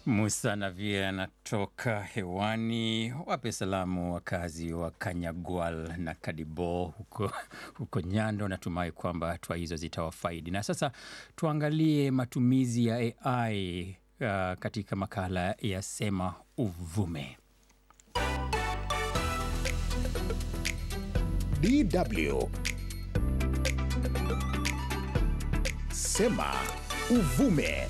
Musa Navie anatoka hewani. Wape salamu wakazi wa Kanyagwal na Kadibo huko, huko Nyando. Natumai kwamba hatua hizo zitawafaidi. Na sasa tuangalie matumizi ya AI uh, katika makala ya Sema Uvume. DW Sema Uvume.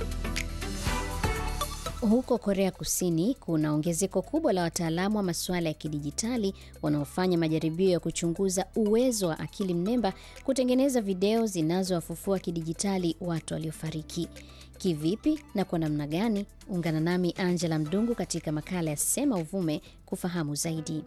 Huko Korea Kusini kuna ongezeko kubwa la wataalamu wa masuala ya kidijitali wanaofanya majaribio ya kuchunguza uwezo wa akili mnemba kutengeneza video zinazowafufua kidijitali watu waliofariki. Kivipi na kwa namna gani? Ungana nami Angela Mdungu katika makala ya Sema Uvume kufahamu zaidi.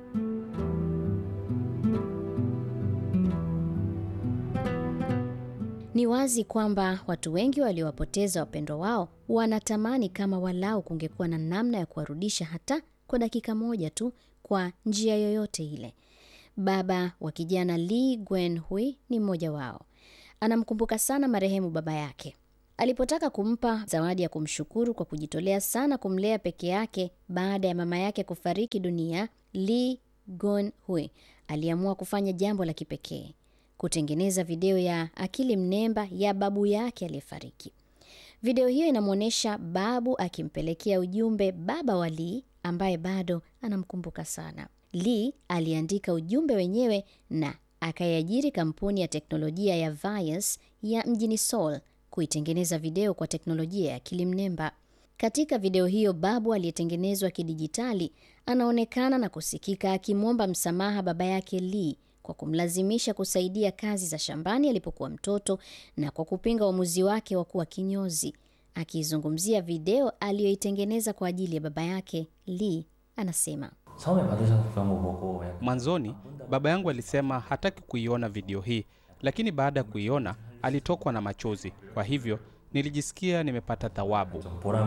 Ni wazi kwamba watu wengi waliowapoteza wapendwa wao wanatamani kama walau kungekuwa na namna ya kuwarudisha hata kwa dakika moja tu, kwa njia yoyote ile. Baba wa kijana Lee Gwen-hui ni mmoja wao. Anamkumbuka sana marehemu baba yake. Alipotaka kumpa zawadi ya kumshukuru kwa kujitolea sana kumlea peke yake baada ya mama yake kufariki dunia, Lee Gon-hui aliamua kufanya jambo la kipekee kutengeneza video ya akili mnemba ya babu yake aliyefariki. Video hiyo inamwonyesha babu akimpelekea ujumbe baba wa Lee ambaye bado anamkumbuka sana. Lee aliandika ujumbe wenyewe na akaiajiri kampuni ya teknolojia ya Vias ya mjini Seoul kuitengeneza video kwa teknolojia ya akili mnemba. Katika video hiyo, babu aliyetengenezwa kidijitali anaonekana na kusikika akimwomba msamaha baba yake Lee kwa kumlazimisha kusaidia kazi za shambani alipokuwa mtoto na kwa kupinga uamuzi wake wa kuwa kinyozi. Akizungumzia video aliyoitengeneza kwa ajili ya baba yake, Lee anasema Mwanzoni baba yangu alisema hataki kuiona video hii, lakini baada ya kuiona alitokwa na machozi. Kwa hivyo nilijisikia nimepata thawabu.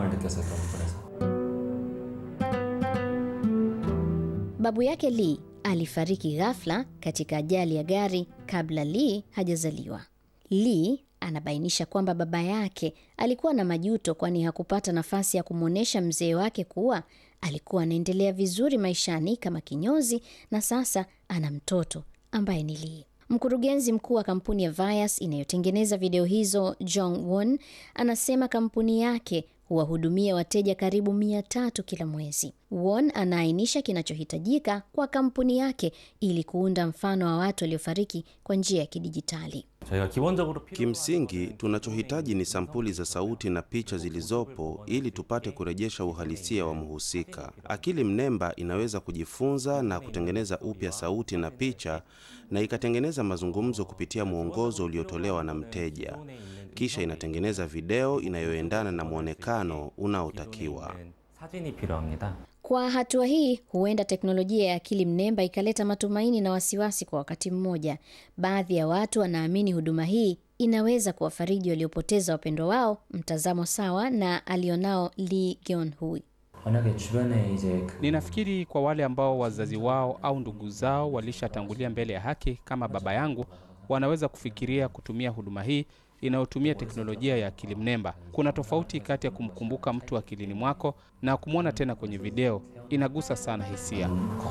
babu yake Lee alifariki ghafla katika ajali ya gari kabla Lee hajazaliwa. Lee anabainisha kwamba baba yake alikuwa na majuto, kwani hakupata nafasi ya kumwonyesha mzee wake kuwa alikuwa anaendelea vizuri maishani kama kinyozi na sasa ana mtoto ambaye ni Lee. Mkurugenzi mkuu wa kampuni ya Vias inayotengeneza video hizo, Jong Won, anasema kampuni yake huwahudumia wateja karibu mia tatu kila mwezi. Won anaainisha kinachohitajika kwa kampuni yake ili kuunda mfano wa watu waliofariki kwa njia ya kidijitali. Kimsingi, tunachohitaji ni sampuli za sauti na picha zilizopo ili tupate kurejesha uhalisia wa mhusika. Akili mnemba inaweza kujifunza na kutengeneza upya sauti na picha na ikatengeneza mazungumzo kupitia mwongozo uliotolewa na mteja. Kisha inatengeneza video inayoendana na mwonekano unaotakiwa. Kwa hatua hii, huenda teknolojia ya akili mnemba ikaleta matumaini na wasiwasi kwa wakati mmoja. Baadhi ya watu wanaamini huduma hii inaweza kuwafariji waliopoteza wapendwa wao, mtazamo sawa na alionao Lee Geon-hui. Ninafikiri kwa wale ambao wazazi wao au ndugu zao walishatangulia mbele ya haki kama baba yangu, wanaweza kufikiria kutumia huduma hii inayotumia teknolojia ya akili mnemba. Kuna tofauti kati ya kumkumbuka mtu akilini mwako na kumwona tena kwenye video. Inagusa sana hisia.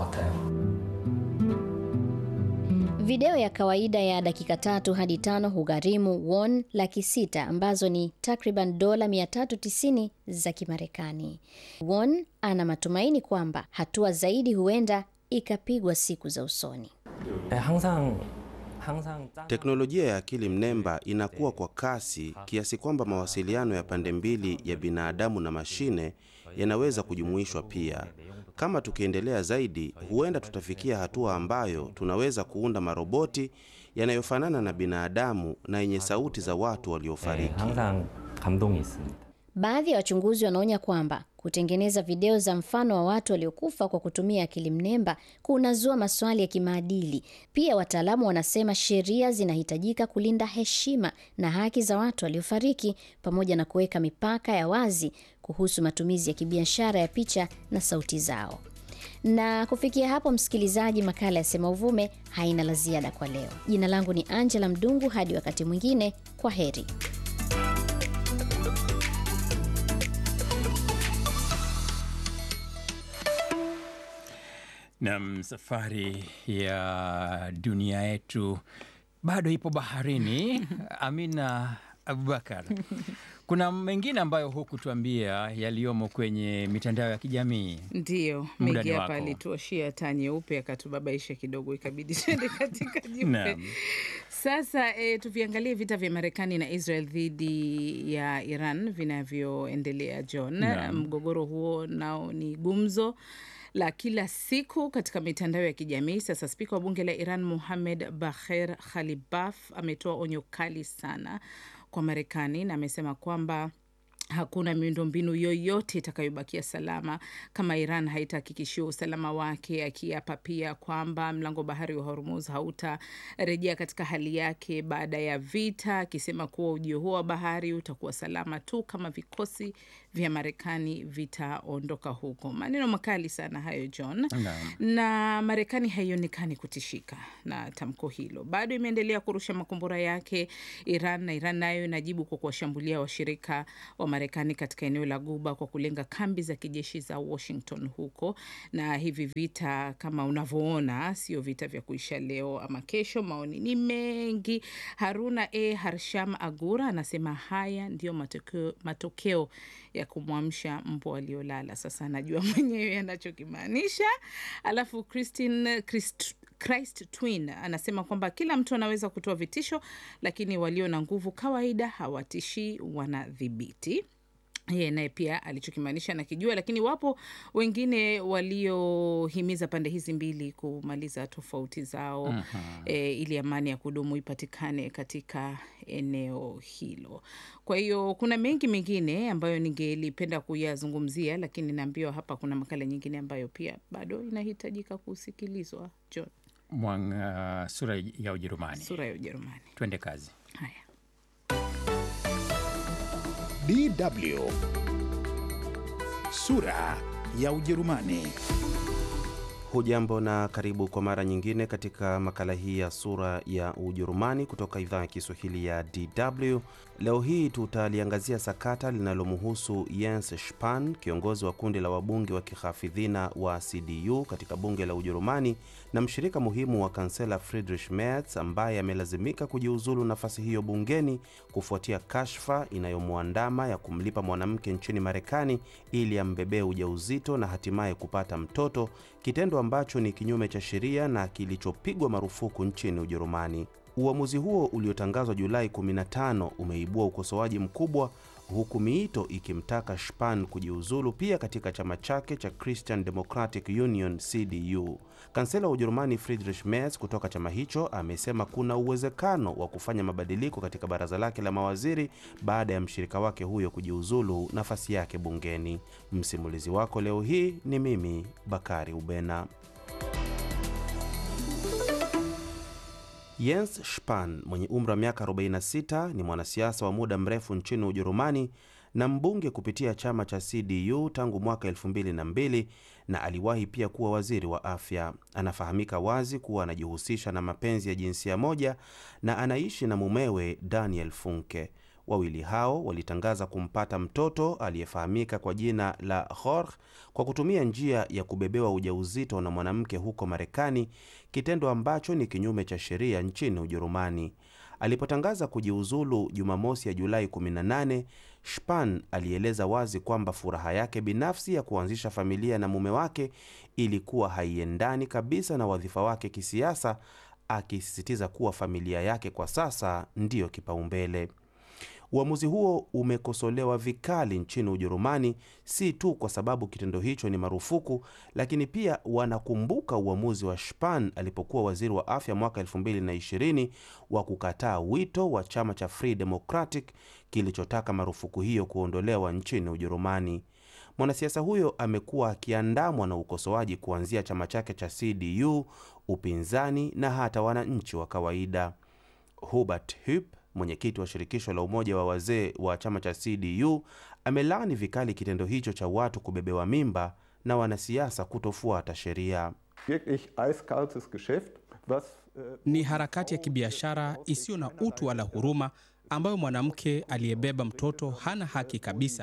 Video ya kawaida ya dakika tatu hadi tano hugharimu won laki sita ambazo ni takriban dola 390 za Kimarekani. Won ana matumaini kwamba hatua zaidi huenda ikapigwa siku za usoni. Teknolojia ya akili mnemba inakuwa kwa kasi kiasi kwamba mawasiliano ya pande mbili ya binadamu na mashine yanaweza kujumuishwa pia. Kama tukiendelea zaidi, huenda tutafikia hatua ambayo tunaweza kuunda maroboti yanayofanana na binadamu na yenye sauti za watu waliofariki. Baadhi ya wachunguzi wanaonya kwamba kutengeneza video za mfano wa watu waliokufa kwa kutumia akili mnemba kunazua maswali ya kimaadili. Pia wataalamu wanasema sheria zinahitajika kulinda heshima na haki za watu waliofariki pamoja na kuweka mipaka ya wazi kuhusu matumizi ya kibiashara ya picha na sauti zao. Na kufikia hapo, msikilizaji, makala ya Sema Uvume haina la ziada kwa leo. Jina langu ni Angela Mdungu, hadi wakati mwingine, kwa heri. Nam, safari ya dunia yetu bado ipo baharini. Amina Abubakar, kuna mengine ambayo hukutuambia yaliyomo kwenye mitandao ya kijamii. Ndiyo, Muda Megi ni hapa wako. alituashia taa nyeupe akatubabaisha kidogo, ikabidi tuende katika jeupe. Naam. Sasa e, tuviangalie vita vya Marekani na Israel dhidi ya Iran vinavyoendelea John. Naam. Mgogoro huo nao ni gumzo la kila siku katika mitandao ya kijamii. Sasa spika wa bunge la Iran Mohamed Bagher Khalibaf ametoa onyo kali sana kwa Marekani na amesema kwamba hakuna miundombinu yoyote itakayobakia salama kama Iran haitahakikishiwa usalama wake, akiapa pia kwamba mlango bahari wa Hormuz hautarejea katika hali yake baada ya vita, akisema kuwa ujio huo wa bahari utakuwa salama tu kama vikosi vya Marekani vitaondoka huko. Maneno makali sana hayo John Naam. na Marekani haionekani kutishika na tamko hilo, bado imeendelea kurusha makombora yake Iran, na Iran nayo inajibu kwa kuwashambulia washirika wa Marekani katika eneo la Guba kwa kulenga kambi za kijeshi za Washington huko. Na hivi vita kama unavyoona, sio vita vya kuisha leo ama kesho. Maoni ni mengi. Haruna E Harsham Agura anasema haya ndio matokeo, matokeo ya kumwamsha mbwa waliolala. Sasa anajua mwenyewe anachokimaanisha. Alafu Christine Christ, Christ Twin anasema kwamba kila mtu anaweza kutoa vitisho, lakini walio na nguvu kawaida hawatishii, wanadhibiti yeye naye pia alichokimaanisha nakijua, lakini wapo wengine waliohimiza pande hizi mbili kumaliza tofauti zao e, ili amani ya kudumu ipatikane katika eneo hilo. Kwa hiyo kuna mengi mengine ambayo ningelipenda kuyazungumzia, lakini naambiwa hapa kuna makala nyingine ambayo pia bado inahitajika kusikilizwa. John, Mwang, uh, sura ya Ujerumani. sura ya Ujerumani. Twende kazi. Haya. DW sura ya Ujerumani. Hujambo na karibu kwa mara nyingine katika makala hii ya sura ya Ujerumani kutoka idhaa ya Kiswahili ya DW. Leo hii tutaliangazia sakata linalomhusu Jens Spahn, kiongozi wa kundi la wabunge wa kihafidhina wa CDU katika bunge la Ujerumani na mshirika muhimu wa kansela Friedrich Merz ambaye amelazimika kujiuzulu nafasi hiyo bungeni kufuatia kashfa inayomwandama ya kumlipa mwanamke nchini Marekani ili ambebee ujauzito na hatimaye kupata mtoto, kitendo ambacho ni kinyume cha sheria na kilichopigwa marufuku nchini Ujerumani. Uamuzi huo uliotangazwa Julai 15 umeibua ukosoaji mkubwa huku miito ikimtaka Spahn kujiuzulu pia katika chama chake cha Christian Democratic Union CDU. Kansela wa Ujerumani Friedrich Merz kutoka chama hicho amesema kuna uwezekano wa kufanya mabadiliko katika baraza lake la mawaziri baada ya mshirika wake huyo kujiuzulu nafasi yake bungeni. Msimulizi wako leo hii ni mimi Bakari Ubena. Jens Spahn mwenye umri wa miaka 46 ni mwanasiasa wa muda mrefu nchini Ujerumani na mbunge kupitia chama cha CDU tangu mwaka 2002 na aliwahi pia kuwa waziri wa afya. Anafahamika wazi kuwa anajihusisha na mapenzi ya jinsia moja na anaishi na mumewe Daniel Funke. Wawili hao walitangaza kumpata mtoto aliyefahamika kwa jina la Jorge kwa kutumia njia ya kubebewa ujauzito na mwanamke huko Marekani, kitendo ambacho ni kinyume cha sheria nchini Ujerumani. Alipotangaza kujiuzulu Jumamosi ya Julai 18, Spahn alieleza wazi kwamba furaha yake binafsi ya kuanzisha familia na mume wake ilikuwa haiendani kabisa na wadhifa wake kisiasa, akisisitiza kuwa familia yake kwa sasa ndiyo kipaumbele. Uamuzi huo umekosolewa vikali nchini Ujerumani, si tu kwa sababu kitendo hicho ni marufuku, lakini pia wanakumbuka uamuzi wa Spahn alipokuwa waziri wa afya mwaka 2020 wa kukataa wito wa chama cha Free Democratic kilichotaka marufuku hiyo kuondolewa nchini Ujerumani. Mwanasiasa huyo amekuwa akiandamwa na ukosoaji kuanzia chama chake cha CDU, upinzani na hata wananchi wa kawaida. Hubert Hupp mwenyekiti wa shirikisho la umoja wa wazee wa chama cha CDU amelaani vikali kitendo hicho cha watu kubebewa mimba na wanasiasa kutofuata sheria. wirklich eiskaltes Geschäft, was äh, Ni harakati ya kibiashara isiyo na utu wala huruma ambayo mwanamke aliyebeba mtoto hana haki kabisa.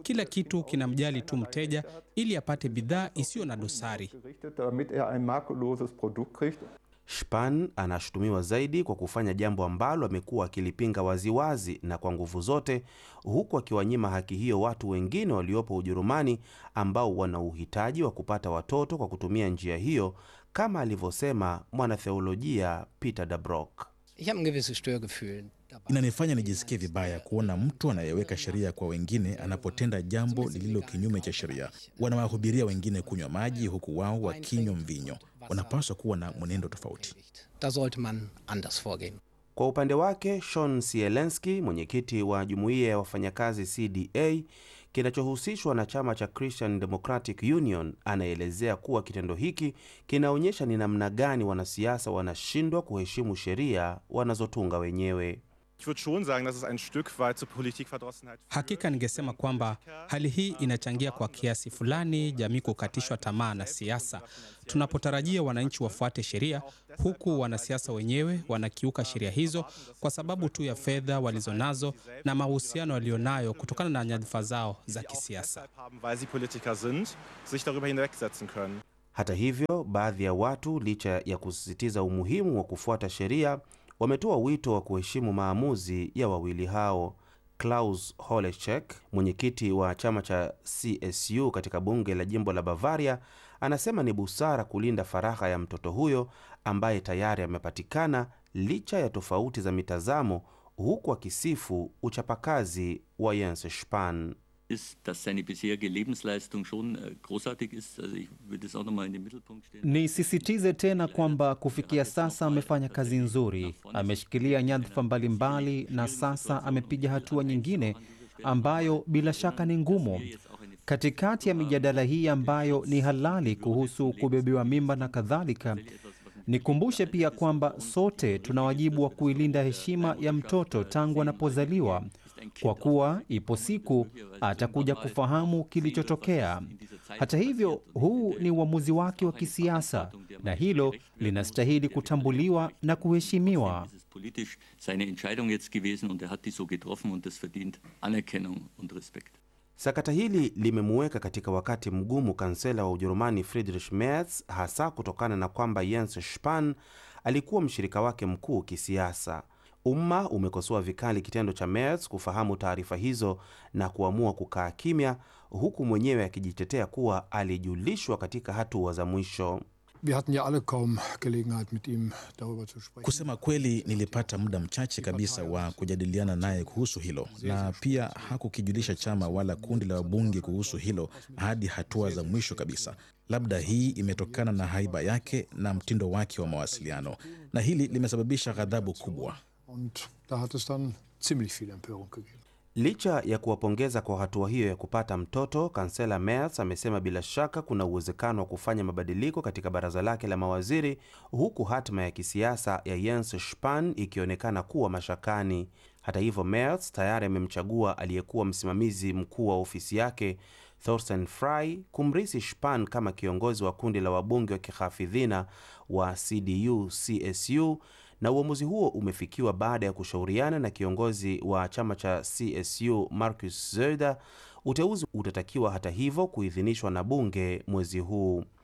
Kila kitu kinamjali tu mteja ili apate bidhaa isiyo na dosari. gerichtet, damit er ein makelloses Produkt kriegt. Spahn anashutumiwa zaidi kwa kufanya jambo ambalo amekuwa akilipinga waziwazi na kwa nguvu zote, huku akiwanyima haki hiyo watu wengine waliopo Ujerumani ambao wana uhitaji wa kupata watoto kwa kutumia njia hiyo, kama alivyosema mwanatheolojia Peter Dabrock. Ich habe ein gewisses Störgefühl dabei. Inanifanya nijisikie vibaya kuona mtu anayeweka sheria kwa wengine anapotenda jambo lililo kinyume cha sheria. Wanawahubiria wengine kunywa maji huku wao wakinywa mvinyo. Wanapaswa kuwa na mwenendo tofauti. Da sollte man anders vorgehen. Kwa upande wake Shon Sielenski, mwenyekiti wa jumuiya ya wafanyakazi CDA kinachohusishwa na chama cha Christian Democratic Union, anaelezea kuwa kitendo hiki kinaonyesha ni namna gani wanasiasa wanashindwa kuheshimu sheria wanazotunga wenyewe. Ich würde schon sagen, dass es ein Stück weit zur Politikverdrossenheit führt. Hakika ningesema kwamba hali hii inachangia kwa kiasi fulani jamii kukatishwa tamaa na siasa. Tunapotarajia wananchi wafuate sheria, huku wanasiasa wenyewe wanakiuka sheria hizo kwa sababu tu ya fedha walizonazo na mahusiano walionayo kutokana na nyadhifa zao za kisiasa. Deshalb haben, weil sie Politiker sind, sich darüber hinwegsetzen können. Hata hivyo, baadhi ya watu, licha ya kusisitiza umuhimu wa kufuata sheria, wametoa wito wa kuheshimu maamuzi ya wawili hao. Klaus Holechek, mwenyekiti wa chama cha CSU katika bunge la jimbo la Bavaria, anasema ni busara kulinda faragha ya mtoto huyo ambaye tayari amepatikana licha ya tofauti za mitazamo, huku akisifu uchapakazi wa Jens Spahn. ist, dass seine bisherige Lebensleistung schon äh, großartig ist. Also ich würde es auch nochmal in den Mittelpunkt stellen. Nisisitize tena kwamba kufikia sasa amefanya kazi nzuri, ameshikilia nyadhifa mbalimbali na sasa amepiga hatua nyingine ambayo bila shaka ni ngumu. Katikati ya mijadala hii ambayo ni halali kuhusu kubebewa mimba na kadhalika, nikumbushe pia kwamba sote tuna wajibu wa kuilinda heshima ya mtoto tangu anapozaliwa, kwa kuwa ipo siku atakuja kufahamu kilichotokea. Hata hivyo, huu ni uamuzi wake wa kisiasa na hilo linastahili kutambuliwa na kuheshimiwa. Es ist politisch seine Entscheidung jetzt gewesen und er hat die so getroffen und das verdient Anerkennung und Respekt. Sakata hili limemuweka katika wakati mgumu kansela wa Ujerumani Friedrich Merz, hasa kutokana na kwamba Jens Spahn alikuwa mshirika wake mkuu kisiasa. Umma umekosoa vikali kitendo cha Merz kufahamu taarifa hizo na kuamua kukaa kimya, huku mwenyewe akijitetea kuwa alijulishwa katika hatua za mwisho. Wir hatten ja alle kaum Gelegenheit, mit ihm darüber zu sprechen. Kusema kweli, nilipata muda mchache kabisa wa kujadiliana naye kuhusu hilo, na pia hakukijulisha chama wala kundi la wabunge kuhusu hilo hadi hatua za mwisho kabisa. Labda hii imetokana na haiba yake na mtindo wake wa mawasiliano, na hili limesababisha ghadhabu kubwa. Und da hat es dann ziemlich viel Empörung gegeben. Licha ya kuwapongeza kwa hatua hiyo ya kupata mtoto, kansela Merz amesema bila shaka kuna uwezekano wa kufanya mabadiliko katika baraza lake la mawaziri, huku hatima ya kisiasa ya Jens Spahn ikionekana kuwa mashakani. Hata hivyo, Merz tayari amemchagua aliyekuwa msimamizi mkuu wa ofisi yake Thorsten Frey kumrisi Spahn kama kiongozi wa kundi la wabunge wa kihafidhina wa CDU CSU na uamuzi huo umefikiwa baada ya kushauriana na kiongozi wa chama cha CSU Markus Söder. Uteuzi utatakiwa hata hivyo kuidhinishwa na bunge mwezi huu.